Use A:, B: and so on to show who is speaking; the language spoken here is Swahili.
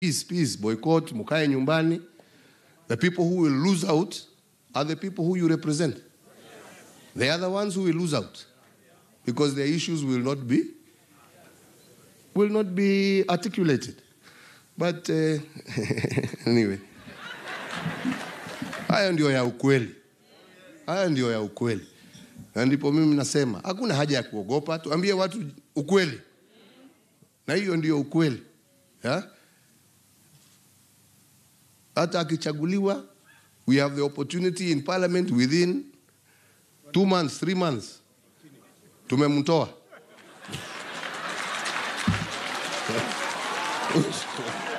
A: peace, peace, boycott, mukae nyumbani. The people who will lose out are the people who you represent. They are the ones who will lose out because their issues will not be will not be articulated. But uh, anyway, haya ndio ya ukweli, haya ndio ya ukweli, na ndipo mimi nasema hakuna haja ya kuogopa, tuambie watu ukweli, na hiyo ndio ukweli ya? Hata akichaguliwa, we have the opportunity in parliament within two months, three months, tumemtoa